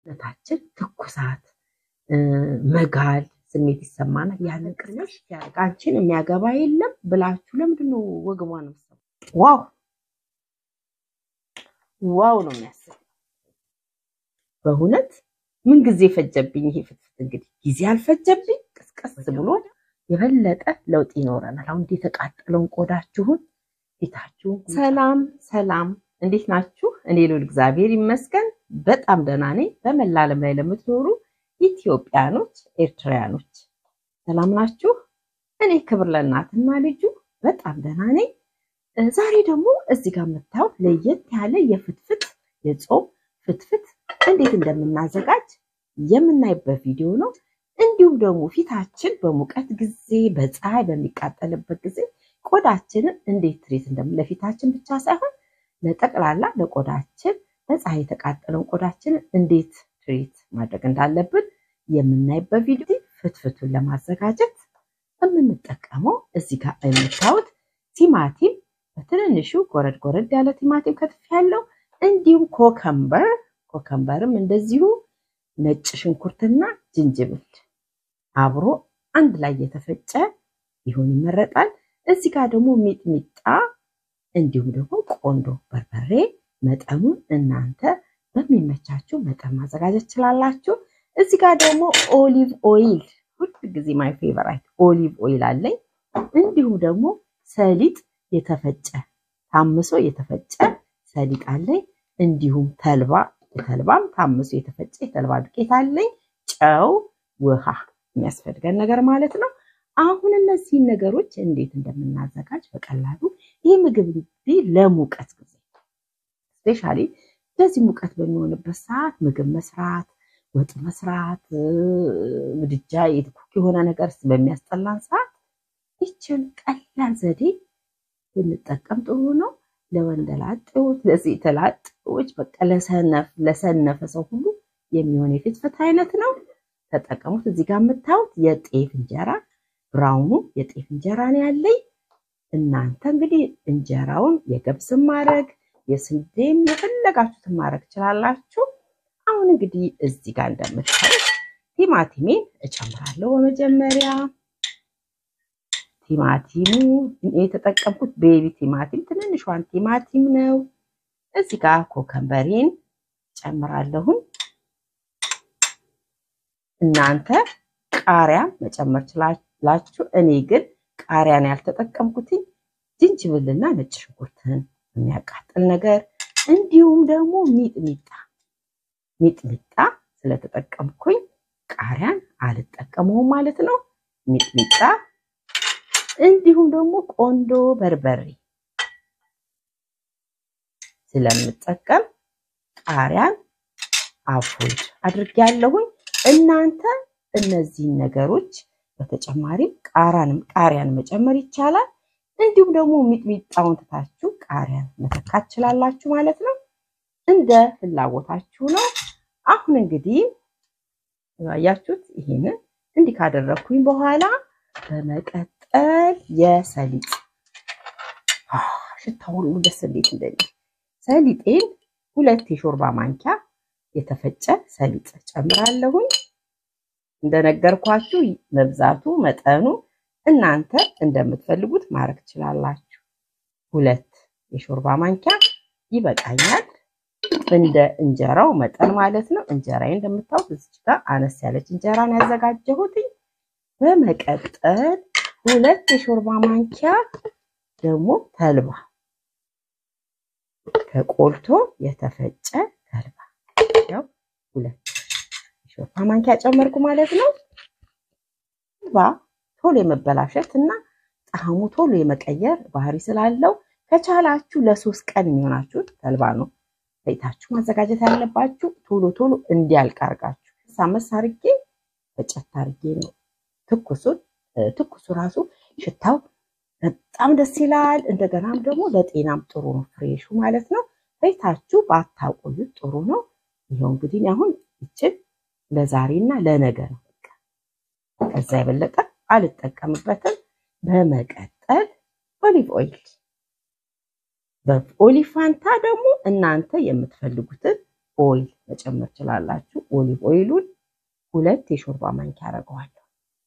ነታችን ትኩሳት፣ መጋል ስሜት ይሰማናል። ያንን ቅርሽ አንቺን የሚያገባ የለም ብላችሁ ለምንድን ነው ወግቧ ነው ዋው ዋው ነው የሚያስብ በእውነት ምን ጊዜ ፈጀብኝ ይሄ ፍትፍት። እንግዲህ ጊዜ አልፈጀብኝ፣ ቅስቀስ ብሎ የበለጠ ለውጥ ይኖረናል። አሁን የተቃጠለውን ቆዳችሁን ፊታችሁን። ሰላም ሰላም፣ እንዴት ናችሁ? እኔ ልዑል እግዚአብሔር ይመስገን በጣም ደህና ነኝ። በመላ ዓለም ላይ ለምትኖሩ ኢትዮጵያኖች፣ ኤርትራያኖች ሰላም ናችሁ? እኔ ክብር ለእናትና ልጁ በጣም ደህና ነኝ። ዛሬ ደግሞ እዚህ ጋር የምታዩት ለየት ያለ የፍትፍት የጾም ፍትፍት እንዴት እንደምናዘጋጅ የምናይበት ቪዲዮ ነው። እንዲሁም ደግሞ ፊታችን በሙቀት ጊዜ በፀሐይ በሚቃጠልበት ጊዜ ቆዳችንን እንዴት ትሪት እንደምን ለፊታችን ብቻ ሳይሆን ለጠቅላላ ለቆዳችን በፀሐይ የተቃጠለውን ቆዳችንን እንዴት ትሪት ማድረግ እንዳለብን የምናይበት ቪዲዮ። ፍትፍቱን ለማዘጋጀት የምንጠቀመው እዚህ ጋር የምታዩት ቲማቲም በትንንሹ ጎረድ ጎረድ ያለ ቲማቲም ከትፍ ያለው እንዲሁም ኮከምበር ኮከምበርም እንደዚሁ ነጭ ሽንኩርትና ዝንጅብል አብሮ አንድ ላይ የተፈጨ ቢሆን ይመረጣል። እዚህ ጋር ደግሞ ሚጥሚጣ እንዲሁም ደግሞ ቆንዶ በርበሬ መጠኑን እናንተ በሚመቻችሁ መጠን ማዘጋጀት ትችላላችሁ። እዚህ ጋር ደግሞ ኦሊቭ ኦይል ሁል ጊዜ ማይ ፌቨራይት ኦሊቭ ኦይል አለኝ። እንዲሁም ደግሞ ሰሊጥ የተፈጨ ታምሶ የተፈጨ ሰሊጥ አለኝ። እንዲሁም ተልባ የተልባም ታምሶ የተፈጨ የተልባ ዱቄት አለኝ። ጨው፣ ውሃ የሚያስፈልገን ነገር ማለት ነው። አሁን እነዚህን ነገሮች እንዴት እንደምናዘጋጅ በቀላሉ ይህ ምግብ እንግዲህ ለሙቀት ጊዜ ስፔሻሊ እንደዚህ ሙቀት በሚሆንበት ሰዓት ምግብ መስራት፣ ወጥ መስራት፣ ምድጃ የትኩክ የሆነ ነገር በሚያስጠላን ሰዓት ይችን ቀላል ዘዴ ብንጠቀም ጥሩ ነው። ለወንደላጤዎች፣ ለሴት ላጤዎች፣ በቃ ለሰነፍ ለሰነፈ ሰው ሁሉ የሚሆን የፍትፍት አይነት ነው። ተጠቀሙት። እዚህ ጋር የምታዩት የጤፍ እንጀራ ብራውኑ የጤፍ እንጀራ ነው ያለኝ። እናንተ እንግዲህ እንጀራውን የገብስም ማድረግ የስንዴም የፈለጋችሁትን ማድረግ ትችላላችሁ። አሁን እንግዲህ እዚህ ጋር እንደምታዩት ቲማቲሜን እጨምራለሁ። በመጀመሪያ ቲማቲሙ የተጠቀምኩት ቤቢ ቲማቲም ትንንሿን ቲማቲም ነው። እዚህ ጋር ኮከምበሬን ጨምራለሁን። እናንተ ቃሪያ መጨመር ችላላችሁ። እኔ ግን ቃሪያን ያልተጠቀምኩትኝ ዝንጅብልና ነጭ ሽንኩርትን የሚያቃጥል ነገር እንዲሁም ደግሞ ሚጥሚጣ ሚጥሚጣ ስለተጠቀምኩኝ ቃሪያን አልጠቀመውም ማለት ነው። ሚጥሚጣ እንዲሁም ደግሞ ቆንዶ በርበሬ ስለምጠቀም ቃሪያን አቮይድ አድርጌያለሁኝ። እናንተ እነዚህን ነገሮች በተጨማሪም ቃሪያንም ቃሪያን መጨመር ይቻላል። እንዲሁም ደግሞ ሚጥሚጣውን ትታችሁ ቃሪያን መተካት ትችላላችሁ ማለት ነው። እንደ ፍላጎታችሁ ነው። አሁን እንግዲህ ያያችሁት ይሄንን እንዲህ ካደረግኩኝ በኋላ በመቀጠል የሰሊጥ ሽታ ሁሉ ደስ እንዴት እንደሚል ሰሊጤን ሁለት የሾርባ ማንኪያ የተፈጨ ሰሊጥ ጨምራለሁኝ። እንደነገርኳችሁ መብዛቱ መጠኑ እናንተ እንደምትፈልጉት ማድረግ ትችላላችሁ። ሁለት የሾርባ ማንኪያ ይበቃኛል፣ እንደ እንጀራው መጠን ማለት ነው። እንጀራዬ እንደምታውቁት እዚች ጋር አነስ ያለች እንጀራን ያዘጋጀሁትኝ። በመቀጠል ሁለት የሾርባ ማንኪያ ደግሞ ተልባ ከቆልቶ የተፈጨ ተልባ ያው ሁለት የሾርባ ማንኪያ ጨመርኩ ማለት ነው። ተልባ ቶሎ የመበላሸት እና ጣዕሙ ቶሎ የመቀየር ባህሪ ስላለው ከቻላችሁ ለሶስት ቀን የሚሆናችሁት ተልባ ነው ፈይታችሁ ማዘጋጀት ያለባችሁ። ቶሎ ቶሎ እንዲያልቅ አድርጋችሁ ሳመስ አርጌ በጨት አርጌ ነው ትኩሱን ትኩሱ ራሱ ሽታው በጣም ደስ ይላል። እንደገናም ደግሞ ለጤናም ጥሩ ነው፣ ፍሬሹ ማለት ነው። ፈይታችሁ ባታቆዩት ጥሩ ነው። ይኸው እንግዲህ አሁን ይችን ለዛሬና ለነገ ነው። ከዛ የበለጠ አልጠቀምበትም። በመቀጠል ኦሊቭ ኦይል በኦሊቭ ፋንታ ደግሞ እናንተ የምትፈልጉትን ኦይል መጨመር ትችላላችሁ። ኦሊቭ ኦይሉን ሁለት የሾርባ ማንኪያ አደርገዋለሁ።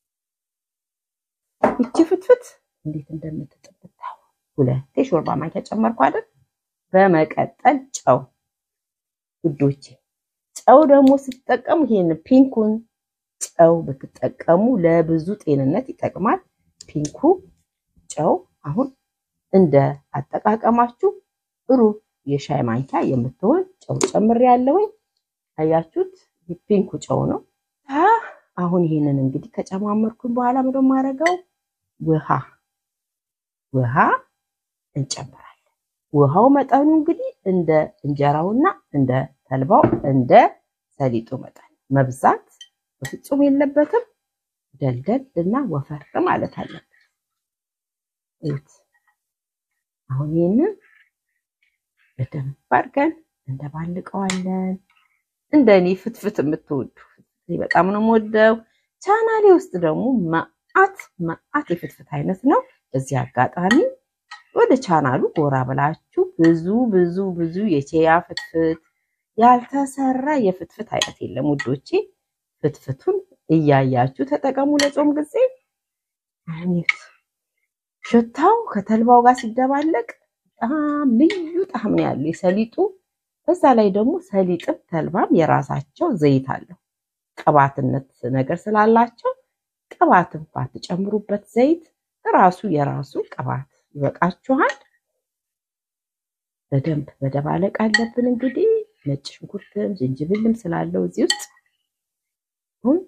ይቺ ፍትፍት እንዴት እንደምትጥብት ሁለት የሾርባ ማንኪያ ጨመርኩ አይደል? በመቀጠል ጨው ውዶቼ፣ ጨው ደግሞ ስትጠቀሙ ይሄን ፒንኩን ጨው ብትጠቀሙ ለብዙ ጤንነት ይጠቅማል። ፒንኩ ጨው አሁን እንደ አጠቃቀማችሁ ሩብ የሻይ ማንኪያ የምትሆን ጨው ጨምሬያለሁኝ። አያችሁት? ፒንኩ ጨው ነው። አሁን ይሄንን እንግዲህ ከጨማመርኩኝ በኋላ ምንድን ነው የማደርገው? ውሃ ውሃ እንጨምራለን። ውሃው መጠኑ እንግዲህ እንደ እንጀራውና እንደ ተልባው እንደ ሰሊጡ መጠን መብዛት በፍጹም የለበትም። ደልደል እና ወፈር ማለት አለበት። እዩት። አሁን ይህንን በደንብ አድርገን እንደባልቀዋለን። እንደ እኔ ፍትፍት የምትወዱ በጣም ነው የምወደው። ቻናሌ ውስጥ ደግሞ መዓት መዓት የፍትፍት አይነት ነው። በዚህ አጋጣሚ ወደ ቻናሉ ጎራ ብላችሁ ብዙ ብዙ ብዙ የቼያ ፍትፍት ያልተሰራ የፍትፍት አይነት የለም ውዶቼ። ፍትፍቱን እያያችሁ ተጠቀሙ። ለጾም ጊዜ አሚት ሽታው ከተልባው ጋር ሲደባለቅ በጣም ልዩ ጣዕም ነው ያለው የሰሊጡ። በዛ ላይ ደግሞ ሰሊጥም ተልባም የራሳቸው ዘይት አለው ቅባትነት ነገር ስላላቸው ቅባትም ባትጨምሩበት ዘይት ራሱ የራሱ ቅባት ይበቃችኋል። በደንብ መደባለቅ አለብን። እንግዲህ ነጭ ሽንኩርትም ዝንጅብልም ስላለው እዚህ ውስጥ አሁን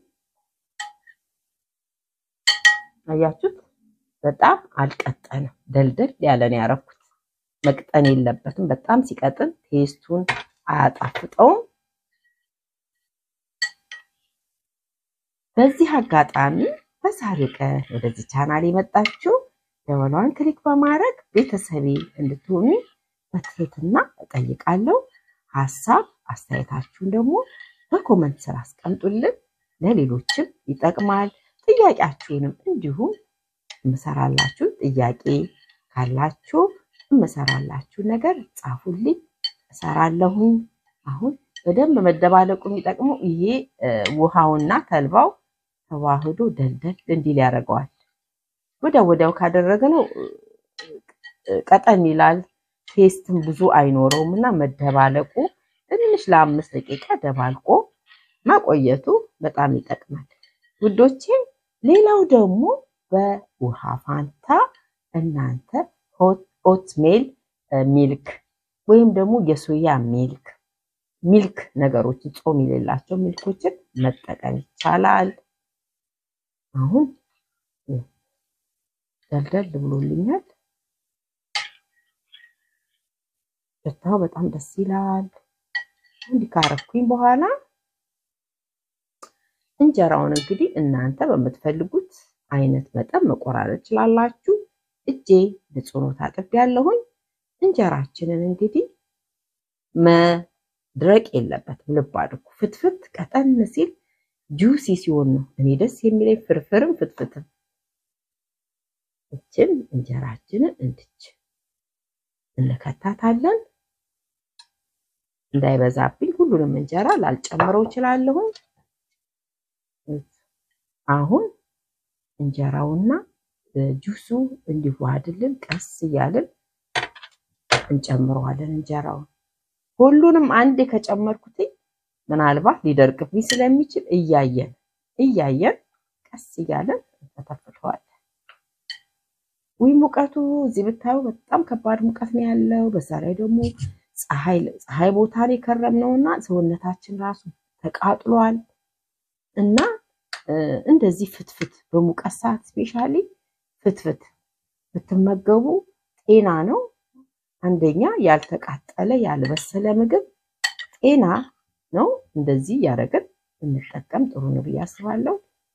አያችሁት፣ በጣም አልቀጠንም፣ ደልደል ያለ ነው ያደረኩት። መቅጠን የለበትም። በጣም ሲቀጥን ቴስቱን አያጣፍጠውም። በዚህ አጋጣሚ በዛሬው ቀን ወደዚህ ቻናል የመጣችሁ ደወሏን ክሊክ በማድረግ ቤተሰቤ እንድትሆኑ በትህትና እጠይቃለሁ። ሀሳብ አስተያየታችሁን ደግሞ በኮመንት ስር አስቀምጡልን። ለሌሎችም ይጠቅማል። ጥያቄያችሁንም እንዲሁም እምሰራላችሁ ጥያቄ ካላችሁ እምሰራላችሁ ነገር ጻፉልኝ፣ እሰራለሁኝ። አሁን በደንብ መደባለቁ የሚጠቅመው ይሄ ውሃውና ተልባው ተዋህዶ ደልደል እንዲል ያደርገዋል። ወዲያው ወዲያው ካደረግነው ቀጠን ይላል፣ ቴስትም ብዙ አይኖረውም እና መደባለቁ ትንሽ ለአምስት ደቂቃ ደባልቆ ማቆየቱ በጣም ይጠቅማል ውዶቼ። ሌላው ደግሞ በውሃ ፋንታ እናንተ ኦትሜል ሚልክ ወይም ደግሞ የሶያ ሚልክ ሚልክ ነገሮችን ጾም የሌላቸው ሚልኮችን መጠቀም ይቻላል። አሁን ደልደል ብሎልኛል። ሽታው በጣም ደስ ይላል። እንዲህ ካረኩኝ በኋላ እንጀራውን እንግዲህ እናንተ በምትፈልጉት አይነት መጠን መቆራረጥ ችላላችሁ። እጄ ንጹህ ነው ታጥቤያለሁኝ። እንጀራችንን እንግዲህ መድረቅ የለበትም። ልብ አድርጉ። ፍትፍት ቀጠን ሲል ጁሲ ሲሆን ነው እኔ ደስ የሚለኝ ፍርፍርም ፍትፍትም። እችን እንጀራችንን እንድች እንከታታለን። እንዳይበዛብኝ ሁሉንም እንጀራ ላልጨምረው እችላለሁኝ። አሁን እንጀራውና ጁሱ እንዲዋሃድልን ቀስ እያልን እንጨምረዋለን። እንጀራውን ሁሉንም አንዴ ከጨመርኩት ምናልባት ሊደርቅብኝ ስለሚችል እያየን እያየን ቀስ እያለን እንፈተፍተዋለን። ውይ ሙቀቱ እዚህ ብታዩ በጣም ከባድ ሙቀት ነው ያለው። በዛ ላይ ደግሞ ፀሐይ ቦታ ላይ ከረምነውና ሰውነታችን ራሱ ተቃጥሏል እና እንደዚህ ፍትፍት በሙቀት ሰዓት ስፔሻሊ ፍትፍት ብትመገቡ ጤና ነው። አንደኛ ያልተቃጠለ ያልበሰለ ምግብ ጤና ነው። እንደዚህ እያደረግን እንጠቀም ጥሩ ነው ብዬ አስባለሁ።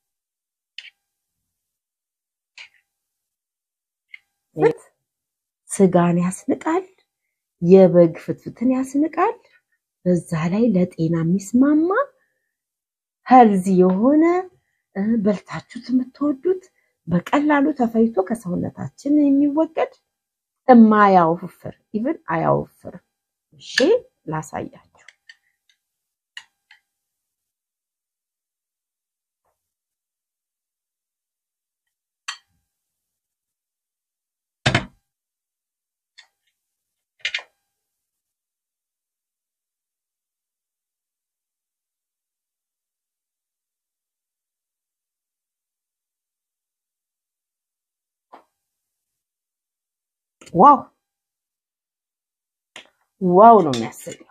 ስጋን ያስንቃል፣ የበግ ፍትፍትን ያስንቃል። በዛ ላይ ለጤና የሚስማማ ሄልዚ የሆነ በልታችሁት የምትወዱት በቀላሉ ተፈይቶ ከሰውነታችን የሚወገድ እማያወፍር ኢቭን አያወፍርም። እሺ ላሳያችሁ። ዋው ዋው ነው የሚያሰኘው።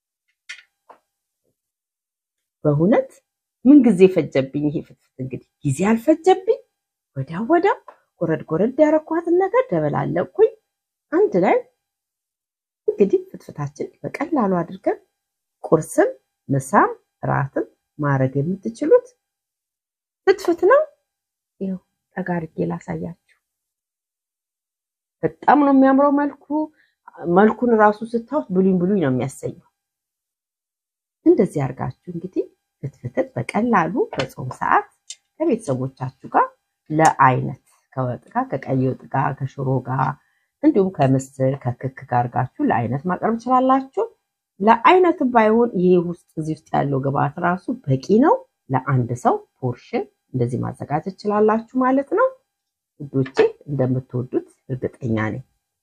በእውነት ምን ጊዜ ፈጀብኝ ይሄ ፍትፍት። እንግዲህ ጊዜ አልፈጀብኝ። ወዲያው ወዲያው ጎረድ ጎረድ ያረኳትን ነገር ደበላለቅኩኝ አንድ ላይ እንግዲህ ፍትፍታችን በቀላሉ አድርገን ቁርስም ምሳም ራትም ማድረግ የምትችሉት ፍትፍት ነው። ይኸው ጠጋ አድርጌ ላሳያችሁ። በጣም ነው የሚያምረው መልኩ። መልኩን ራሱ ስታዩት ብሉኝ ብሉኝ ነው የሚያሰኘው። እንደዚህ አድርጋችሁ እንግዲህ ፍትፍትን በቀላሉ በጾም ሰዓት ከቤተሰቦቻችሁ ጋር ለአይነት ከወጥ ጋር ከቀይ ወጥ ጋር ከሽሮ ጋር እንዲሁም ከምስር ከክክ ጋር አድርጋችሁ ለአይነት ማቅረብ ትችላላችሁ። ለአይነት ባይሆን ይሄ ውስጥ እዚህ ውስጥ ያለው ግብአት ራሱ በቂ ነው። ለአንድ ሰው ፖርሽን እንደዚህ ማዘጋጀት ትችላላችሁ ማለት ነው። ውዶቼ እንደምትወዱት እርግጠኛ ነኝ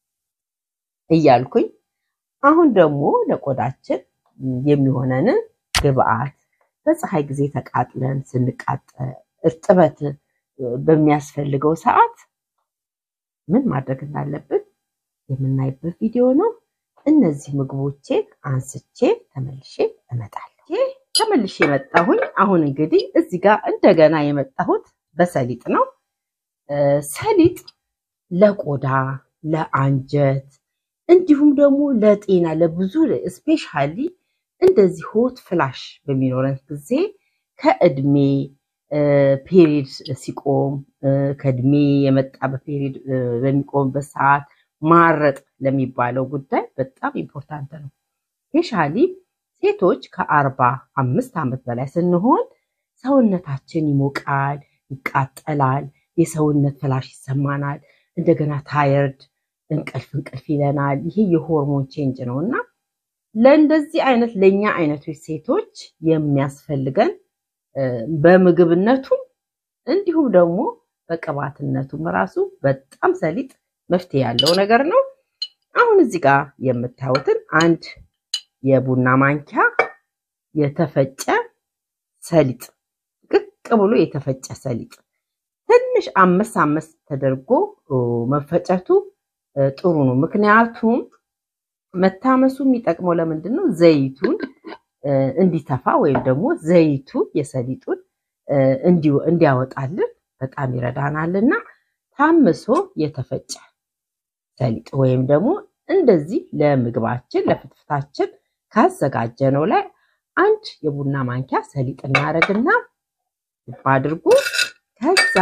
እያልኩኝ አሁን ደግሞ ለቆዳችን የሚሆነንን ግብአት በፀሐይ ጊዜ ተቃጥለን ስንቃጠል እርጥበት በሚያስፈልገው ሰዓት ምን ማድረግ እንዳለብን የምናይበት ቪዲዮ ነው። እነዚህ ምግቦቼን አንስቼ ተመልሼ እመጣለሁ። ተመልሼ የመጣሁኝ አሁን እንግዲህ እዚህ ጋር እንደገና የመጣሁት በሰሊጥ ነው። ሰሊጥ ለቆዳ ለአንጀት እንዲሁም ደግሞ ለጤና ለብዙ ስፔሻሊ እንደዚህ ሆት ፍላሽ በሚኖረን ጊዜ ከእድሜ ፔሪድ ሲቆም ከእድሜ የመጣ በፔሪድ በሚቆምበት ሰዓት ማረጥ ለሚባለው ጉዳይ በጣም ኢምፖርታንት ነው። ስፔሻሊ ሴቶች ከአርባ አምስት ዓመት በላይ ስንሆን ሰውነታችን ይሞቃል፣ ይቃጠላል፣ የሰውነት ፍላሽ ይሰማናል። እንደገና ታየርድ እንቅልፍ እንቅልፍ ይለናል። ይሄ የሆርሞን ቼንጅ ነው እና ለእንደዚህ አይነት ለእኛ አይነቶች ሴቶች የሚያስፈልገን በምግብነቱም እንዲሁም ደግሞ በቅባትነቱም ራሱ በጣም ሰሊጥ መፍትሄ ያለው ነገር ነው። አሁን እዚህ ጋር የምታዩትን አንድ የቡና ማንኪያ የተፈጨ ሰሊጥ ቅቅ ብሎ የተፈጨ ሰሊጥ ትንሽ አምስት አምስት ተደርጎ መፈጨቱ ጥሩ ነው። ምክንያቱም መታመሱ የሚጠቅመው ለምንድን ነው? ዘይቱን እንዲተፋ ወይም ደግሞ ዘይቱ የሰሊጡን እንዲያወጣልን በጣም ይረዳናልና ታምሶ የተፈጨ ሰሊጥ ወይም ደግሞ እንደዚህ ለምግባችን ለፍትፍታችን ካዘጋጀነው ላይ አንድ የቡና ማንኪያ ሰሊጥ እናደርግና አድርጉ ከዛ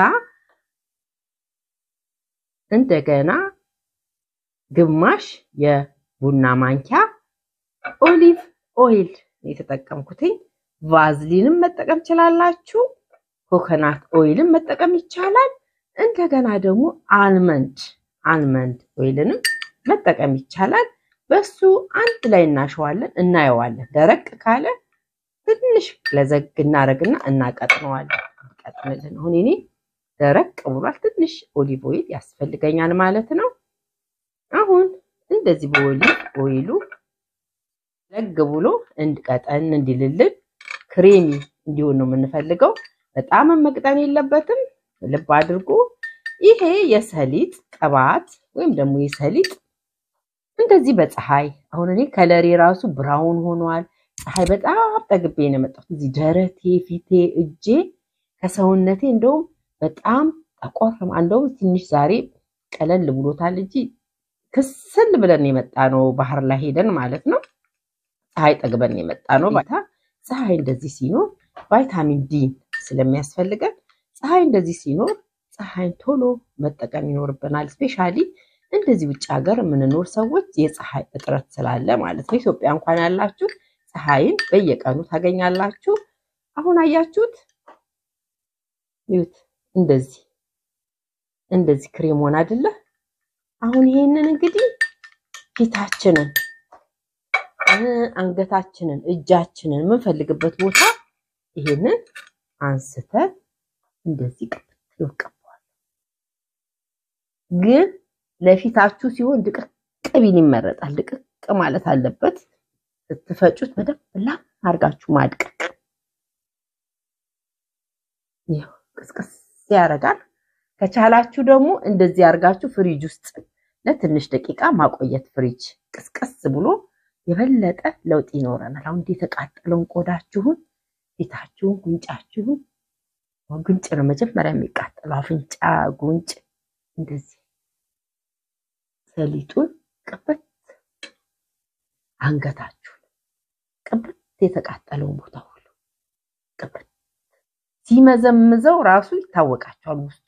እንደገና ግማሽ የቡና ማንኪያ ኦሊቭ ኦይል የተጠቀምኩትኝ። ቫዝሊንም መጠቀም ትችላላችሁ። ኮኮናት ኦይልን መጠቀም ይቻላል። እንደገና ደግሞ አልመንድ አልመንድ ኦይልንም መጠቀም ይቻላል። በሱ አንድ ላይ እናሸዋለን፣ እናየዋለን። ደረቅ ካለ ትንሽ ለዘግ እናደርግና እናቀጥነዋለን። ቀጥንልን አሁን እኔ ደረቅ ብሏል። ትንሽ ኦሊቭ ኦይል ያስፈልገኛል ማለት ነው። አሁን እንደዚህ በኦሊቭ ኦይሉ ለግ ብሎ እንድቀጠን እንዲልልን ክሬሚ እንዲሆን ነው የምንፈልገው። በጣም መቅጠን የለበትም። ልብ አድርጎ ይሄ የሰሊጥ ቅባት ወይም ደግሞ የሰሊጥ እንደዚህ በፀሐይ አሁን እኔ ከለሬ ራሱ ብራውን ሆኗል። ፀሐይ በጣም ጠግቤ ነው የመጣሁት። እዚህ ደረቴ፣ ፊቴ፣ እጄ ከሰውነቴ እንደውም በጣም ጠቆር እንደውም ትንሽ ዛሬ ቀለል ብሎታል እንጂ ክስል ብለን የመጣ ነው ባህር ላይ ሄደን ማለት ነው። ፀሐይ ጠግበን የመጣ ነው። ባታ ፀሐይ እንደዚህ ሲኖር ቫይታሚን ዲ ስለሚያስፈልገን ፀሐይ እንደዚህ ሲኖር ፀሐይን ቶሎ መጠቀም ይኖርብናል። ስፔሻሊ እንደዚህ ውጭ ሀገር የምንኖር ሰዎች የፀሐይ እጥረት ስላለ ማለት ነው። ኢትዮጵያ እንኳን ያላችሁ ፀሐይን በየቀኑ ታገኛላችሁ። አሁን አያችሁት? ይሁት እንደዚህ እንደዚህ ክሬም ሆነ አይደለ? አሁን ይሄንን እንግዲህ ፊታችንን፣ አንገታችንን፣ እጃችንን የምንፈልግበት ቦታ ይሄንን አንስተን እንደዚህ ይቀባዋል። ግን ለፊታችሁ ሲሆን ድቅቅ ቢል ይመረጣል። ድቅቅ ማለት አለበት። ስትፈጩት በደንብ ላም አድርጋችሁ ማድቀቅ ቅስቅስ ያደርጋል። ከቻላችሁ ደግሞ እንደዚህ አድርጋችሁ ፍሪጅ ውስጥ ለትንሽ ደቂቃ ማቆየት ፍሪጅ ቅስቀስ ብሎ የበለጠ ለውጥ ይኖረናል። አሁን የተቃጠለውን ቆዳችሁን፣ ፊታችሁን፣ ጉንጫችሁን ጉንጭ ነው መጀመሪያ የሚቃጠለው፣ አፍንጫ፣ ጉንጭ እንደዚህ ሰሊጡን ቅበት፣ አንገታችሁን ቅበት፣ የተቃጠለውን ቦታ ሁሉ ቅበት ሲመዘምዘው ራሱ ይታወቃቸዋል። ውስጡ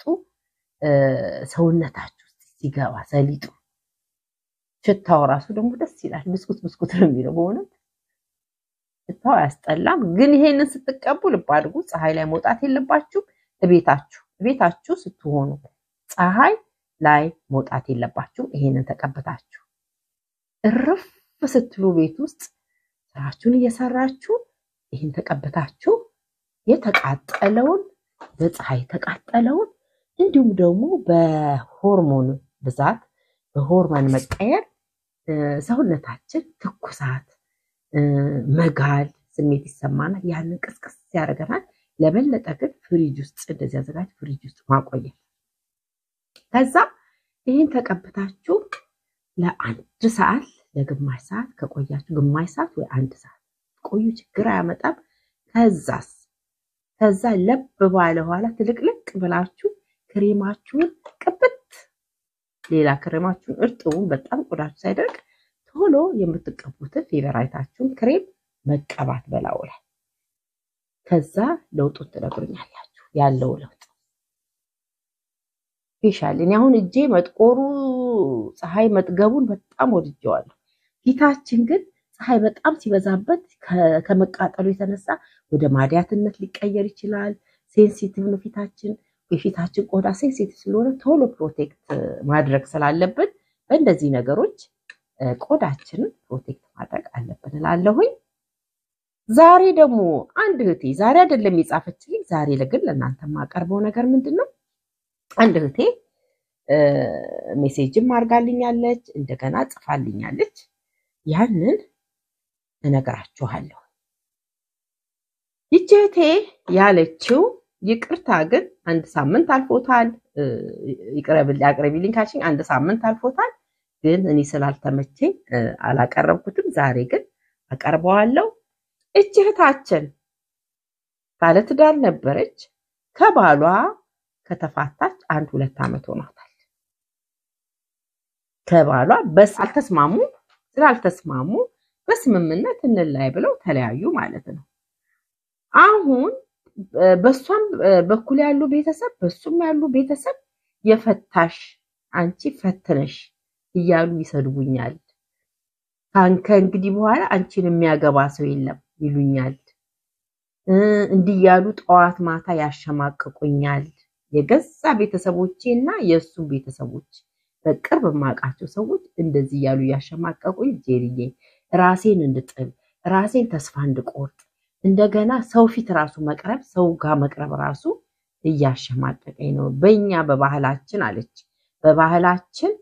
ሰውነታችሁ ውስጥ ሲገባ ሰሊጡ ሽታው ራሱ ደግሞ ደስ ይላል። ብስኩት ብስኩት ነው የሚለው በእውነት ሽታው አያስጠላም። ግን ይሄንን ስትቀቡ ልብ አድርጉ፣ ፀሐይ ላይ መውጣት የለባችሁም። እቤታችሁ እቤታችሁ ስትሆኑ ፀሐይ ላይ መውጣት የለባችሁም። ይሄንን ተቀብታችሁ እርፍ ስትሉ ቤት ውስጥ ስራችሁን እየሰራችሁ ይህን ተቀብታችሁ የተቃጠለውን በፀሐይ የተቃጠለውን እንዲሁም ደግሞ በሆርሞን ብዛት በሆርሞን መቀየር ሰውነታችን ትኩሳት፣ መጋል ስሜት ይሰማናል። ያንን ቅስቅስ ያደርገናል። ለበለጠ ግን ፍሪጅ ውስጥ እንደዚህ አዘጋጅ ፍሪጅ ውስጥ ማቆየት። ከዛ ይህን ተቀብታችሁ ለአንድ ሰዓት ለግማሽ ሰዓት ከቆያችሁ ግማሽ ሰዓት ወይ አንድ ሰዓት ቆዩ፣ ችግር አያመጣም። ከዛስ ከዛ ለብ ባለ ኋላ ትልቅልቅ ብላችሁ ክሬማችሁን ቅብት ሌላ ክሬማችሁን እርጥቡን በጣም ቆዳችሁ ሳይደርቅ ቶሎ የምትቀቡትን ፌቨራይታችሁን ክሬም መቀባት በላዩ ላይ ከዛ ለውጡን ትነግሩኛላችሁ። ያለው ለውጥ ፌሻል እኔ አሁን እጄ መጥቆሩ ፀሐይ መጥገቡን በጣም ወድጀዋለሁ። ፊታችን ግን ፀሐይ በጣም ሲበዛበት ከመቃጠሉ የተነሳ ወደ ማዲያትነት ሊቀየር ይችላል። ሴንሲቲቭ ነው ፊታችን። የፊታችን ቆዳ ሴንሲቲቭ ስለሆነ ቶሎ ፕሮቴክት ማድረግ ስላለብን በእንደዚህ ነገሮች ቆዳችንን ፕሮቴክት ማድረግ አለብን እላለሁኝ። ዛሬ ደግሞ አንድ እህቴ ዛሬ አይደለም የጻፈችልኝ፣ ዛሬ ግን ለእናንተ የማቀርበው ነገር ምንድን ነው? አንድ እህቴ ሜሴጅም አድርጋልኛለች፣ እንደገና ጽፋልኛለች። ያንን እነግራችኋለሁ። ይህች እህቴ ያለችው ይቅርታ ግን አንድ ሳምንት አልፎታል፣ አቅርቢልኝ ካልሽኝ አንድ ሳምንት አልፎታል፣ ግን እኔ ስላልተመቸኝ አላቀረብኩትም። ዛሬ ግን አቀርበዋለሁ። እች እህታችን ባለትዳር ነበረች። ከባሏ ከተፋታች አንድ ሁለት ዓመት ሆኗታል። ከባሏ በስ አልተስማሙ ስላልተስማሙ በስምምነት እንላይ ብለው ተለያዩ ማለት ነው። አሁን በሷም በኩል ያሉ ቤተሰብ በሱም ያሉ ቤተሰብ የፈታሽ አንቺ ፈትነሽ እያሉ ይሰድቡኛል። ከእንግዲህ በኋላ አንቺን የሚያገባ ሰው የለም ይሉኛል። እንዲህ ያሉ ጠዋት ማታ ያሸማቅቁኛል። የገዛ ቤተሰቦቼ እና የእሱ ቤተሰቦች በቅርብ የማውቃቸው ሰዎች እንደዚህ እያሉ እያሸማቀቁኝ ጄሪዬ ራሴን እንድጥል ራሴን ተስፋ እንድቆርጥ እንደገና ሰው ፊት ራሱ መቅረብ ሰው ጋር መቅረብ ራሱ እያሸማቀቀኝ ነው። በእኛ በባህላችን አለች በባህላችን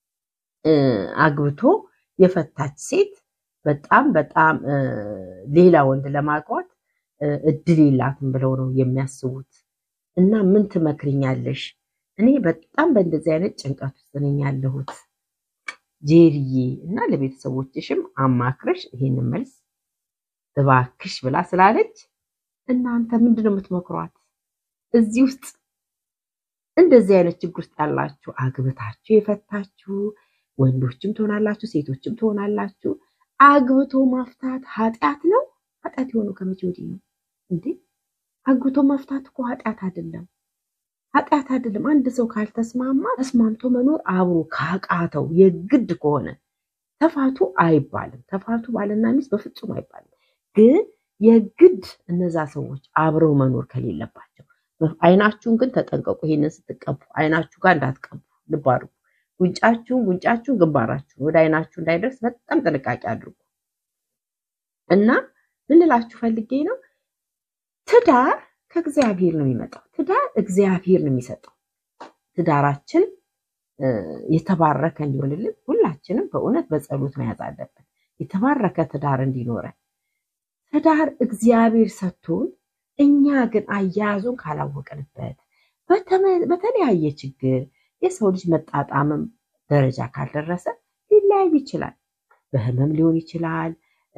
አግብቶ የፈታች ሴት በጣም በጣም ሌላ ወንድ ለማግባት እድል የላትም ብለው ነው የሚያስቡት። እና ምን ትመክርኛለሽ? እኔ በጣም በእንደዚህ አይነት ጭንቀት ውስጥ ነኝ ያለሁት ጄሪዬ፣ እና ለቤተሰቦችሽም አማክረሽ ይሄንን መልስ እባክሽ ብላ ስላለች እናንተ ምንድን ነው የምትመክሯት? እዚህ ውስጥ እንደዚህ አይነት ችግር ውስጥ ያላችሁ አግብታችሁ የፈታችሁ ወንዶችም ትሆናላችሁ፣ ሴቶችም ትሆናላችሁ። አግብቶ ማፍታት ኃጢአት ነው? ኃጢአት የሆነው ከመቼ ወዲህ ነው እንዴ? አግብቶ መፍታት እኮ ኃጢአት አይደለም፣ ኃጢአት አይደለም። አንድ ሰው ካልተስማማ ተስማምቶ መኖር አብሮ ካቃተው የግድ ከሆነ ተፋቱ አይባልም። ተፋቱ ባልና ሚስት በፍጹም አይባልም። ግን የግድ እነዛ ሰዎች አብረው መኖር ከሌለባቸው አይናችሁን ግን ተጠንቀቁ። ይሄንን ስትቀቡ አይናችሁ ጋር እንዳትቀቡ ልብ አድርጉ። ጉንጫችሁን ጉንጫችሁን ግንባራችሁን ወደ አይናችሁ እንዳይደርስ በጣም ጥንቃቄ አድርጉ። እና ምን ልላችሁ ፈልጌ ነው፣ ትዳር ከእግዚአብሔር ነው የሚመጣው። ትዳር እግዚአብሔር ነው የሚሰጠው። ትዳራችን የተባረከ እንዲሆንልን ሁላችንም በእውነት በጸሎት መያዝ አለብን። የተባረከ ትዳር እንዲኖረን ትዳር እግዚአብሔር ሰጥቶን እኛ ግን አያያዙን ካላወቅንበት በተለያየ ችግር የሰው ልጅ መጣጣምም ደረጃ ካልደረሰ ሊለያይ ይችላል። በህመም ሊሆን ይችላል፣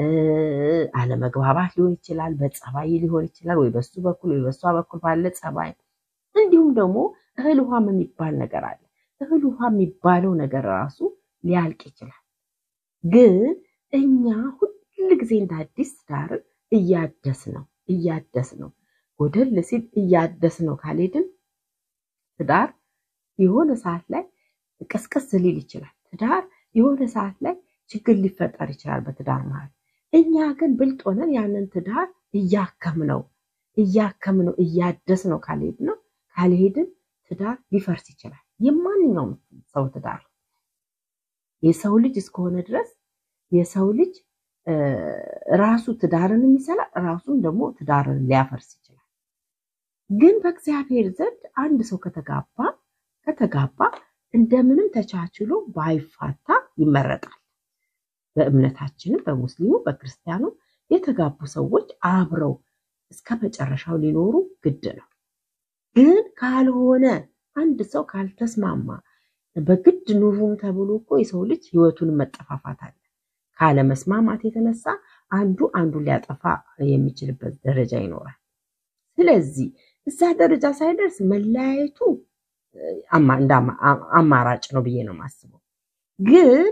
አለመግባባት ሊሆን ይችላል፣ በጸባይ ሊሆን ይችላል፣ ወይ በሱ በኩል ወይ በሷ በኩል ባለ ጸባይ። እንዲሁም ደግሞ እህል ውሃም የሚባል ነገር አለ። እህል ውሃ የሚባለው ነገር ራሱ ሊያልቅ ይችላል። ግን እኛ ሁል ጊዜ እንደ አዲስ ትዳርን እያደስ ነው እያደስ ነው ጎደል ሲል እያደስ ነው ካልሄድን ትዳር የሆነ ሰዓት ላይ ቀስቀስ ሊል ይችላል። ትዳር የሆነ ሰዓት ላይ ችግር ሊፈጠር ይችላል በትዳር ማለት። እኛ ግን ብልጥ ሆነን ያንን ትዳር እያከምነው እያከምነው እያደስ ነው ካልሄድ ነው ካልሄድን ትዳር ሊፈርስ ይችላል። የማንኛውም ሰው ትዳር የሰው ልጅ እስከሆነ ድረስ የሰው ልጅ ራሱ ትዳርን የሚሰራ ራሱን ደግሞ ትዳርን ሊያፈርስ ይችላል። ግን በእግዚአብሔር ዘንድ አንድ ሰው ከተጋባ ከተጋባ እንደምንም ተቻችሎ ባይፋታ ይመረጣል። በእምነታችንም በሙስሊሙ በክርስቲያኑ የተጋቡ ሰዎች አብረው እስከ መጨረሻው ሊኖሩ ግድ ነው። ግን ካልሆነ አንድ ሰው ካልተስማማ በግድ ኑሩም ተብሎ እኮ የሰው ልጅ ህይወቱን መጠፋፋት አለ። ካለመስማማት የተነሳ አንዱ አንዱን ሊያጠፋ የሚችልበት ደረጃ ይኖራል። ስለዚህ እዛ ደረጃ ሳይደርስ መለያየቱ እንደ አማራጭ ነው ብዬ ነው የማስበው። ግን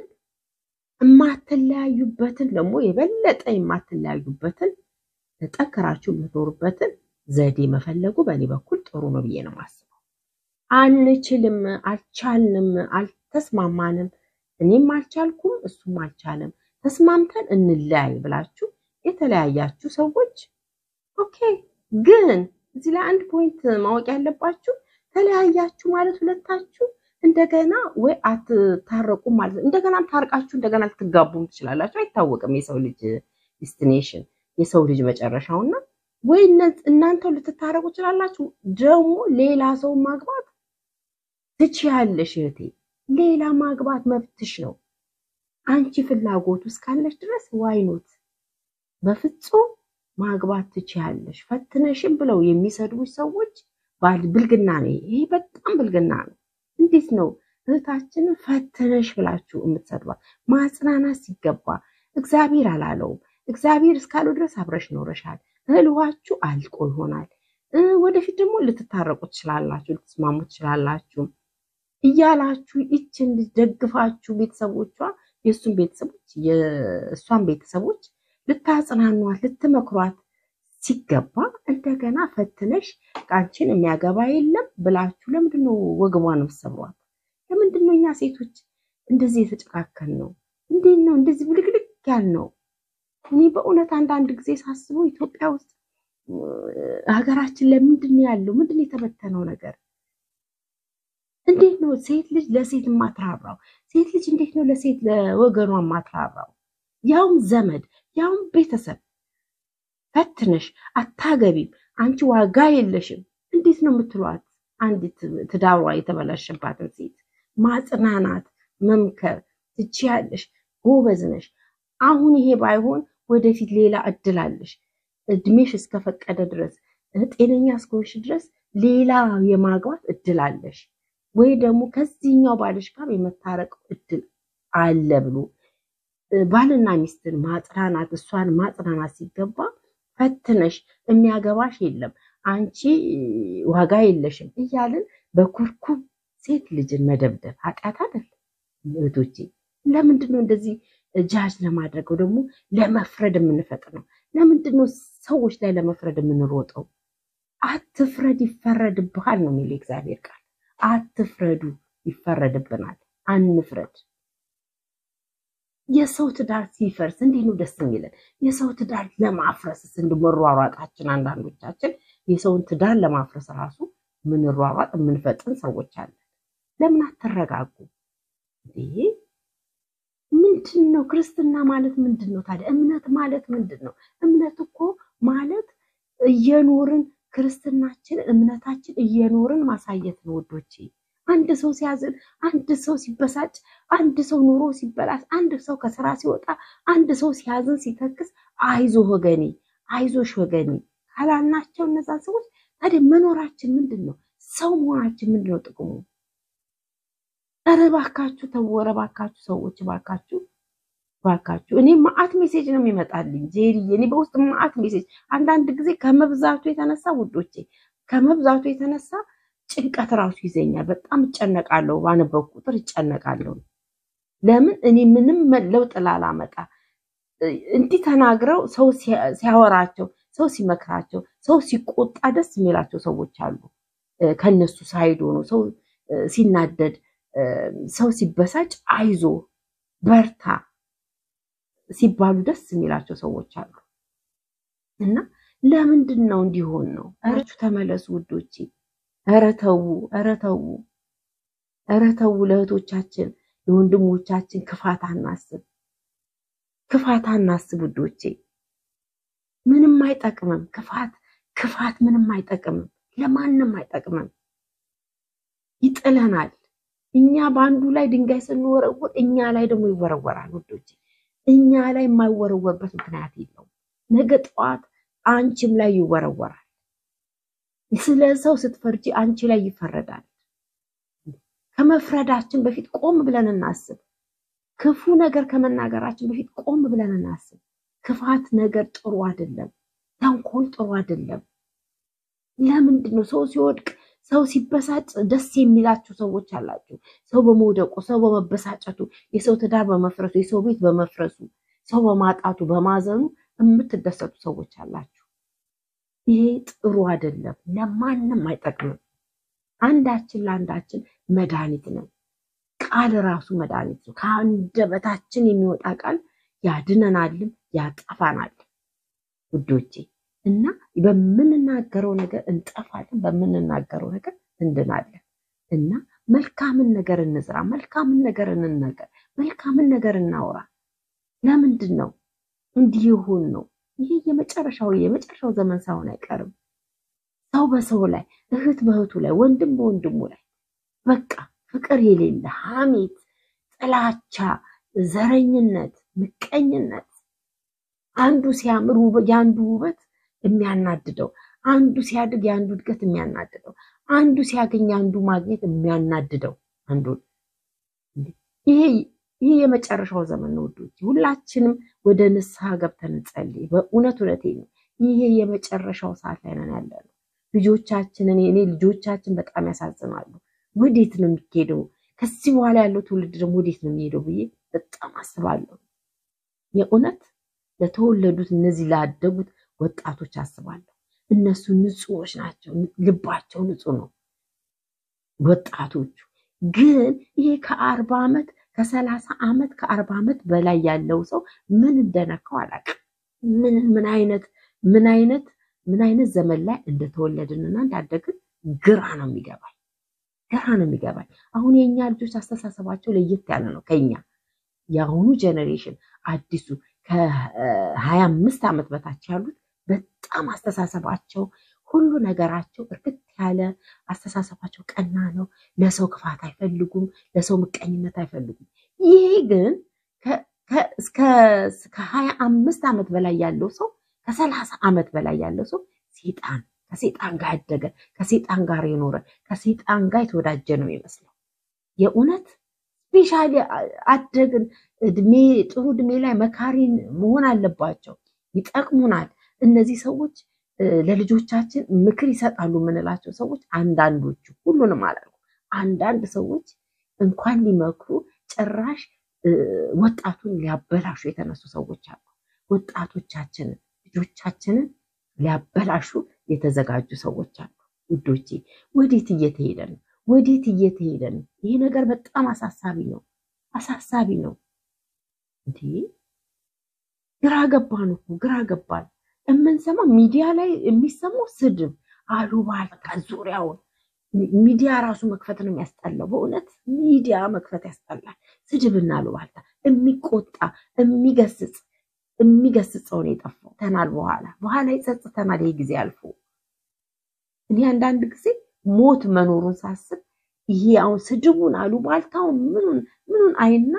የማትለያዩበትን ደግሞ የበለጠ የማትለያዩበትን ጠንክራችሁ የምትኖሩበትን ዘዴ መፈለጉ በእኔ በኩል ጥሩ ነው ብዬ ነው የማስበው። አንችልም፣ አልቻልንም፣ አልተስማማንም፣ እኔም አልቻልኩም፣ እሱም አልቻለም፣ ተስማምተን እንለያይ ብላችሁ የተለያያችሁ ሰዎች ኦኬ። ግን እዚህ ላይ አንድ ፖይንት ማወቅ ያለባችሁ ተለያያችሁ ማለት ሁለታችሁ እንደገና ወይ አትታረቁም ማለት ነው። እንደገናም ታርቃችሁ እንደገና ልትጋቡም ትችላላችሁ። አይታወቅም የሰው ልጅ ዲስቲኔሽን የሰው ልጅ መጨረሻውና ወይ እናንተው ልትታረቁ ትችላላችሁ። ደግሞ ሌላ ሰው ማግባት ትችያለሽ እህቴ። ሌላ ማግባት መብትሽ ነው። አንቺ ፍላጎቱ እስካለሽ ድረስ ዋይኖት በፍጹም ማግባት ትችያለሽ። ፈትነሽም ብለው የሚሰድቡሽ ሰዎች ብልግና ነው። ይሄ በጣም ብልግና ነው። እንዴት ነው እህታችንን ፈትነሽ ብላችሁ የምትሰድባ? ማጽናናት ሲገባ እግዚአብሔር አላለውም። እግዚአብሔር እስካለው ድረስ አብረሽ ኖረሻል። እህል ውሃችሁ አልቆ ይሆናል። ወደፊት ደግሞ ልትታረቁ ትችላላችሁ፣ ልትስማሙ ትችላላችሁ እያላችሁ ይችን ልጅ ደግፋችሁ ቤተሰቦቿ የእሱን ቤተሰቦች የእሷን ቤተሰቦች ልታጽናኗት ልትመክሯት ሲገባ እንደገና ፈትነሽ ቃንቺን የሚያገባ የለም ብላችሁ ለምንድን ነው ወገቧን የምትሰብሯት? ለምንድን ነው እኛ ሴቶች እንደዚህ የተጨካከል ነው? እንዴት ነው እንደዚህ ብልግልግ ያል ነው? እኔ በእውነት አንዳንድ ጊዜ ሳስበው ኢትዮጵያ ውስጥ ሀገራችን ለምንድን ነው ያለው? ምንድን ነው የተበተነው ነገር? እንዴት ነው ሴት ልጅ ለሴት የማትራራው? ሴት ልጅ እንዴት ነው ለሴት ለወገኗ የማትራራው? ያውም ዘመድ ያውም ቤተሰብ ፈትነሽ አታገቢም፣ አንቺ ዋጋ የለሽም። እንዴት ነው የምትሏት? አንዲት ትዳሯ የተበላሸባትን ሴት ማጽናናት፣ መምከር ትችያለሽ፣ ጎበዝ ነሽ። አሁን ይሄ ባይሆን ወደፊት ሌላ እድል አለሽ። እድሜሽ እስከፈቀደ ድረስ ጤነኛ እስከሆንሽ ድረስ ሌላ የማግባት እድል አለሽ፣ ወይ ደግሞ ከዚህኛው ባልሽ ጋር የመታረቅ እድል አለ ብሎ ባልና ሚስትን ማጽናናት እሷን ማጽናናት ሲገባ ፈትነሽ የሚያገባሽ የለም አንቺ ዋጋ የለሽም እያልን በኩርኩም ሴት ልጅን መደብደብ ኃጢአት አይደል? እህቶቼ ለምንድን ነው እንደዚህ ጃጅ ለማድረገው ደግሞ ለመፍረድ የምንፈጥነው? ለምንድን ነው ሰዎች ላይ ለመፍረድ የምንሮጠው? አትፍረድ ይፈረድብሃል ነው የሚለው እግዚአብሔር ቃል። አትፍረዱ ይፈረድብናል። አንፍረድ። የሰው ትዳር ሲፈርስ እንዴት ነው ደስ የሚለን? የሰው ትዳር ለማፍረስስ እንድመሯሯጣችን አንዳንዶቻችን የሰውን ትዳር ለማፍረስ ራሱ ምንሯሯጥ የምንፈጥን ሰዎች አለን። ለምን አትረጋጉ? ይሄ ምንድን ነው? ክርስትና ማለት ምንድን ነው ታዲያ? እምነት ማለት ምንድን ነው? እምነት እኮ ማለት እየኖርን ክርስትናችን እምነታችን እየኖርን ማሳየት ነው ውዶቼ። አንድ ሰው ሲያዝን፣ አንድ ሰው ሲበሳጭ፣ አንድ ሰው ኑሮ ሲበላሽ፣ አንድ ሰው ከስራ ሲወጣ፣ አንድ ሰው ሲያዝን ሲተክስ፣ አይዞ ወገኔ፣ አይዞሽ ወገኔ ካላልናቸው እነዛን ሰዎች ታዲያ መኖራችን ምንድን ነው? ሰው መሆናችን ምንድን ነው ጥቅሙ? ኧረ እባካችሁ ተው፣ ኧረ እባካችሁ ሰዎች እባካችሁ እባካችሁ። እኔ ማአት ሜሴጅ ነው የሚመጣልኝ ጄሪዬ፣ እኔ በውስጥ ማአት ሜሴጅ አንዳንድ ጊዜ ከመብዛቱ የተነሳ ውዶቼ፣ ከመብዛቱ የተነሳ ጭንቀት ራሱ ይዘኛል። በጣም እጨነቃለሁ፣ ባነበብኩ ቁጥር እጨነቃለሁ። ለምን እኔ ምንም ለውጥ ላላመጣ እንዲህ ተናግረው ሰው ሲያወራቸው፣ ሰው ሲመክራቸው፣ ሰው ሲቆጣ ደስ የሚላቸው ሰዎች አሉ። ከነሱ ሳይድ ሆኖ ሰው ሲናደድ፣ ሰው ሲበሳጭ አይዞ በርታ ሲባሉ ደስ የሚላቸው ሰዎች አሉ። እና ለምንድን ነው እንዲሆን ነው? እረቹ ተመለሱ ውዶቼ። ኧረ ተው፣ ኧረ ተው፣ ኧረ ተው። ለእህቶቻችን ለወንድሞቻችን ክፋት አናስብ፣ ክፋት አናስብ ውዶቼ። ምንም አይጠቅምም። ክፋት ክፋት ምንም አይጠቅምም፣ ለማንም አይጠቅምም። ይጥለናል። እኛ በአንዱ ላይ ድንጋይ ስንወረውር እኛ ላይ ደግሞ ይወረወራል ውዶቼ። እኛ ላይ የማይወረወርበት ምክንያት የለውም። ነገ ጠዋት አንቺም ላይ ይወረወራል። ስለ ሰው ስትፈርጂ አንቺ ላይ ይፈረዳል። ከመፍረዳችን በፊት ቆም ብለን እናስብ። ክፉ ነገር ከመናገራችን በፊት ቆም ብለን እናስብ። ክፋት ነገር ጥሩ አይደለም። ተንኮል ጥሩ አይደለም። ለምንድን ነው ሰው ሲወድቅ ሰው ሲበሳጭ ደስ የሚላችሁ ሰዎች አላችሁ። ሰው በመውደቁ፣ ሰው በመበሳጨቱ፣ የሰው ትዳር በመፍረሱ፣ የሰው ቤት በመፍረሱ፣ ሰው በማጣቱ፣ በማዘኑ የምትደሰቱ ሰዎች አላችሁ። ይሄ ጥሩ አይደለም፣ ለማንም አይጠቅምም። አንዳችን ለአንዳችን መድኃኒት ነን። ቃል ራሱ መድኃኒት ነው። ከአንደበታችን የሚወጣ ቃል ያድነናልም ያጠፋናል ውዶቼ እና በምንናገረው ነገር እንጠፋለን፣ በምንናገረው ነገር እንድናለን። እና መልካምን ነገር እንዝራ፣ መልካምን ነገር እንነገር፣ መልካምን ነገር እናውራ። ለምንድን ነው እንዲህ ይሁን ነው? ይሄ የመጨረሻው የመጨረሻው ዘመን ሳይሆን አይቀርም። ሰው በሰው ላይ፣ እህት በእህቱ ላይ፣ ወንድም በወንድሙ ላይ በቃ ፍቅር የሌለ ሐሜት፣ ጥላቻ፣ ዘረኝነት፣ ምቀኝነት አንዱ ሲያምር የአንዱ ውበት የሚያናድደው አንዱ ሲያድግ የአንዱ እድገት የሚያናድደው አንዱ ሲያገኝ የአንዱ ማግኘት የሚያናድደው አንዱ ይሄ ይህ የመጨረሻው ዘመን ነው ውዶች። ሁላችንም ወደ ንስሐ ገብተን እንጸልይ። በእውነት እውነቴ ነው። ይሄ የመጨረሻው ሰዓት ላይ ነን ያለ ነው። ልጆቻችንን እኔ ልጆቻችን በጣም ያሳዝናሉ። ወዴት ነው የሚሄደው? ከዚህ በኋላ ያለው ትውልድ ደግሞ ወዴት ነው የሚሄደው ብዬ በጣም አስባለሁ። የእውነት ለተወለዱት እነዚህ ላደጉት ወጣቶች አስባለሁ። እነሱ ንጹዎች ናቸው፣ ልባቸው ንጹህ ነው። ወጣቶቹ ግን ይሄ ከአርባ ዓመት ከሰላሳ ዓመት ከአርባ ዓመት በላይ ያለው ሰው ምን እንደነካው አላውቅም። ምን ምን አይነት ምን አይነት ምን አይነት ዘመን ላይ እንደተወለድንና እንዳደግን ግራ ነው የሚገባኝ፣ ግራ ነው የሚገባኝ። አሁን የእኛ ልጆች አስተሳሰባቸው ለየት ያለ ነው ከኛ የአሁኑ ጀኔሬሽን አዲሱ ከሀያ አምስት ዓመት በታች ያሉት በጣም አስተሳሰባቸው ሁሉ ነገራቸው እርግጥ ያለ አስተሳሰባቸው ቀና ነው። ለሰው ክፋት አይፈልጉም፣ ለሰው ምቀኝነት አይፈልጉም። ይሄ ግን እስከ ሀያ አምስት ዓመት በላይ ያለው ሰው ከሰላሳ ዓመት በላይ ያለው ሰው ሴጣን ከሴጣን ጋር ያደገ ከሴጣን ጋር የኖረ ከሴጣን ጋር የተወዳጀ ነው የሚመስለው የእውነት ስፔሻሊ አደግን እድሜ ጥሩ እድሜ ላይ መካሪን መሆን አለባቸው። ይጠቅሙናል። እነዚህ ሰዎች ለልጆቻችን ምክር ይሰጣሉ የምንላቸው ሰዎች አንዳንዶቹ፣ ሁሉንም አላልኩ፣ አንዳንድ ሰዎች እንኳን ሊመክሩ ጭራሽ ወጣቱን ሊያበላሹ የተነሱ ሰዎች አሉ። ወጣቶቻችንን ልጆቻችንን ሊያበላሹ የተዘጋጁ ሰዎች አሉ። ውዶቼ ወዴት እየተሄደ ነው? ወዴት እየተሄደ ነው? ይሄ ነገር በጣም አሳሳቢ ነው፣ አሳሳቢ ነው። እንዴ ግራ ገባን እኮ ግራ ገባን። የምንሰማው ሚዲያ ላይ የሚሰማው ስድብ፣ አሉባልታ ዙሪያውን ሚዲያ ራሱ መክፈት ነው የሚያስጠላው። በእውነት ሚዲያ መክፈት ያስጠላል። ስድብና አሉባልታ፣ የሚቆጣ የሚገስጽ የሚገስጸውን የጠፋው ተናል በኋላ በኋላ ይጸጽተናል። ይሄ ጊዜ አልፎ እኔ አንዳንድ ጊዜ ሞት መኖሩን ሳስብ ይሄ አሁን ስድቡን አሉባልታውን ምኑን ምኑን አይና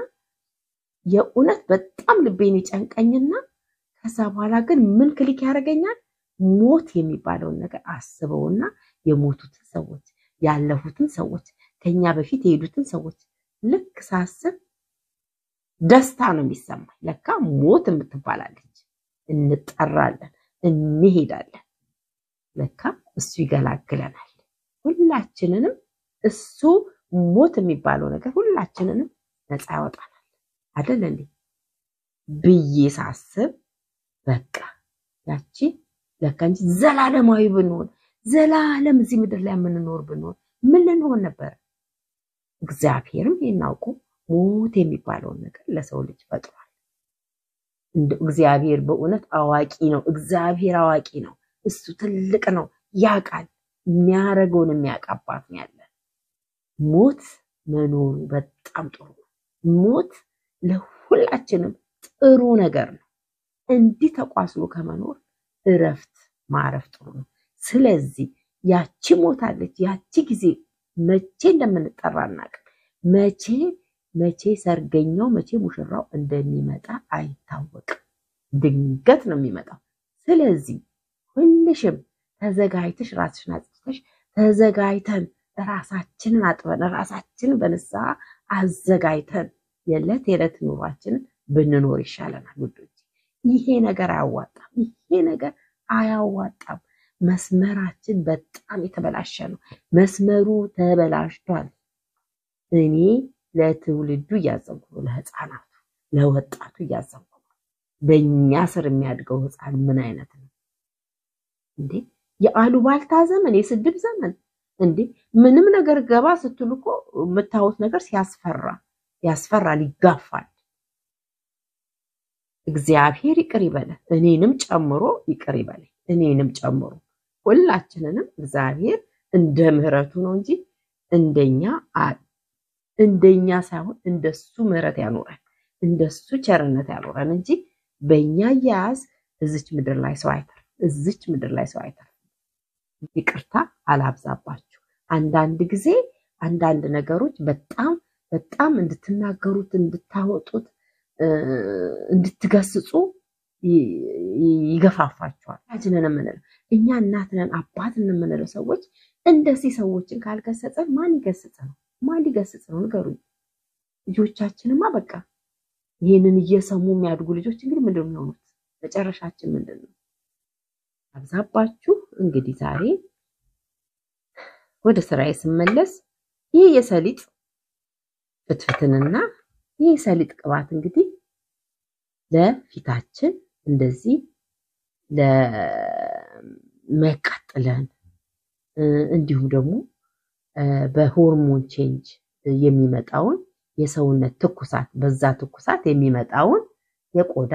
የእውነት በጣም ልቤን ይጨንቀኝና ከዛ በኋላ ግን ምን ክሊክ ያደርገኛል? ሞት የሚባለውን ነገር አስበውና የሞቱትን ሰዎች ያለፉትን ሰዎች ከኛ በፊት የሄዱትን ሰዎች ልክ ሳስብ ደስታ ነው የሚሰማኝ። ለካ ሞት የምትባላለች እንጠራለን፣ እንሄዳለን። ለካ እሱ ይገላግለናል። ሁላችንንም እሱ ሞት የሚባለው ነገር ሁላችንንም ነፃ ያወጣናል አይደል እንዴ ብዬ ሳስብ በቃ ያቺ ለካ እንጂ ዘላለማዊ ብንሆን ዘላለም እዚህ ምድር ላይ የምንኖር ብንሆን ምን ልንሆን ነበር? እግዚአብሔርም ይህን አውቆ ሞት የሚባለውን ነገር ለሰው ልጅ ፈጥሯል። እንደ እግዚአብሔር በእውነት አዋቂ ነው። እግዚአብሔር አዋቂ ነው። እሱ ትልቅ ነው፣ ያውቃል። የሚያደርገውን የሚያውቅ አባት ነው ያለን። ሞት መኖሩ በጣም ጥሩ ነው። ሞት ለሁላችንም ጥሩ ነገር ነው። እንዲህ ተቋስሎ ከመኖር እረፍት ማረፍ ጥሩ ነው። ስለዚህ ያቺ ሞታለች። ያቺ ጊዜ መቼ እንደምንጠራ አናውቅም። መቼ መቼ ሰርገኛው መቼ ሙሽራው እንደሚመጣ አይታወቅም። ድንገት ነው የሚመጣው። ስለዚህ ሁልሽም ተዘጋጅተሽ ራስሽን አጽድተሽ ተዘጋጅተን ራሳችንን አጥበን ራሳችንን በንስሐ አዘጋጅተን የዕለት የዕለት ኑሯችንን ብንኖር ይሻለናል ውዶች። ይሄ ነገር አያዋጣም። ይሄ ነገር አያዋጣም። መስመራችን በጣም የተበላሸ ነው። መስመሩ ተበላሽቷል። እኔ ለትውልዱ እያዘንኩ ነው። ለህፃናቱ፣ ለወጣቱ እያዘንኩ ነው። በእኛ ስር የሚያድገው ህፃን ምን አይነት ነው እንዴ? የአሉባልታ ዘመን፣ የስድብ ዘመን እንዴ! ምንም ነገር ገባ ስትሉ እኮ የምታዩት ነገር ሲያስፈራ ያስፈራል፣ ይጋፋል። እግዚአብሔር ይቅር ይበለን፣ እኔንም ጨምሮ ይቅር ይበለን፣ እኔንም ጨምሮ ሁላችንንም እግዚአብሔር እንደ ምሕረቱ ነው እንጂ እንደኛ እንደኛ ሳይሆን እንደሱ ምሕረት ያኖረን እንደሱ ቸርነት ያኖረን እንጂ በእኛ አያያዝ እዚች ምድር ላይ ሰው አይተርፍ፣ እዚች ምድር ላይ ሰው አይተርፍ። ይቅርታ አላብዛባችሁ። አንዳንድ ጊዜ አንዳንድ ነገሮች በጣም በጣም እንድትናገሩት እንድታወጡት እንድትገስጹ ይገፋፋቸዋል። ልጅነን የምንለው እኛ እናትነን አባትን የምንለው ሰዎች እንደዚህ ሰዎችን ካልገሰጸን ማን ይገስጽ ነው? ማን ሊገስጽ ነው? ንገሩኝ። ልጆቻችንማ በቃ ይህንን እየሰሙ የሚያድጉ ልጆች እንግዲህ ምንድን ነው የሚሆኑት? መጨረሻችን ምንድን ነው? አብዛባችሁ። እንግዲህ ዛሬ ወደ ስራዬ ስመለስ ይህ የሰሊጥ ፍትፍትንና ይህ የሰሊጥ ቅባት እንግዲህ ለፊታችን እንደዚህ ለሚያቃጥለን እንዲሁም ደግሞ በሆርሞን ቼንጅ የሚመጣውን የሰውነት ትኩሳት በዛ ትኩሳት የሚመጣውን የቆዳ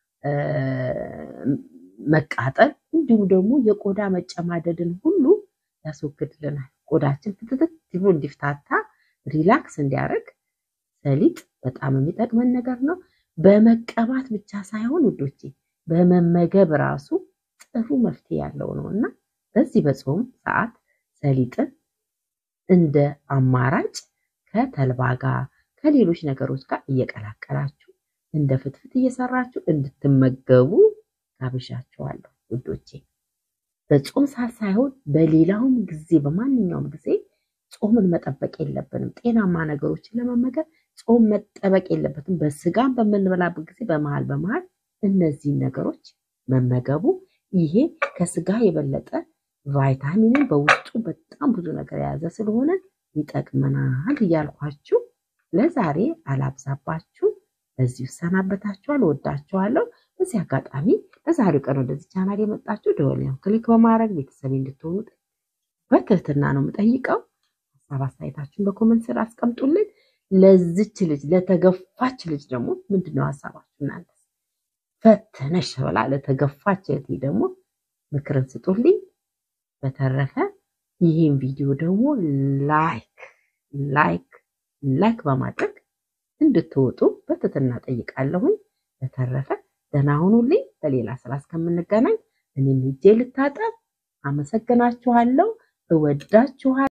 መቃጠል እንዲሁም ደግሞ የቆዳ መጨማደድን ሁሉ ያስወግድልናል። ቆዳችን ፍትትት ብሎ እንዲፍታታ ሪላክስ እንዲያደርግ ሰሊጥ በጣም የሚጠቅመን ነገር ነው። በመቀባት ብቻ ሳይሆን ውዶቼ በመመገብ ራሱ ጥሩ መፍትሄ ያለው ነው እና በዚህ በጾም ሰዓት ሰሊጥን እንደ አማራጭ ከተልባ ጋር ከሌሎች ነገሮች ጋር እየቀላቀላችሁ እንደ ፍትፍት እየሰራችሁ እንድትመገቡ ጋብዣችኋለሁ ውዶቼ። በጾም ሰዓት ሳይሆን በሌላውም ጊዜ በማንኛውም ጊዜ ጾምን መጠበቅ የለብንም። ጤናማ ነገሮችን ለመመገብ ጾም መጠበቅ የለበትም። በስጋም በምንበላበት ጊዜ በመሀል በመሀል እነዚህን ነገሮች መመገቡ ይሄ ከስጋ የበለጠ ቫይታሚንን በውስጡ በጣም ብዙ ነገር የያዘ ስለሆነ ይጠቅመናል እያልኳችሁ ለዛሬ አላብዛባችሁ። በዚህ እሰናበታችኋለሁ። ወዳችኋለሁ። በዚህ አጋጣሚ በዛሬው ቀን ወደዚህ ቻናል የመጣችሁ ደወልን ክሊክ በማድረግ ቤተሰብ እንድትሆኑ በትህትና ነው የምጠይቀው። ሀሳብ አስተያየታችሁን በኮመንት ስር አስቀምጡልኝ። ለዚች ልጅ ለተገፋች ልጅ ደግሞ ምንድነው ሀሳባችሁ እናንተ? ፈተነሽ ብላ ለተገፋች እህቴ ደግሞ ምክርን ስጡልኝ። በተረፈ ይህን ቪዲዮ ደግሞ ላይክ ላይክ ላይክ በማድረግ እንድትወጡ በትህትና ጠይቃለሁኝ። በተረፈ ደህና ሁኑልኝ። በሌላ ስራ እስከምንገናኝ እኔም ሄጄ ልታጠብ። አመሰግናችኋለሁ። እወዳችኋለሁ።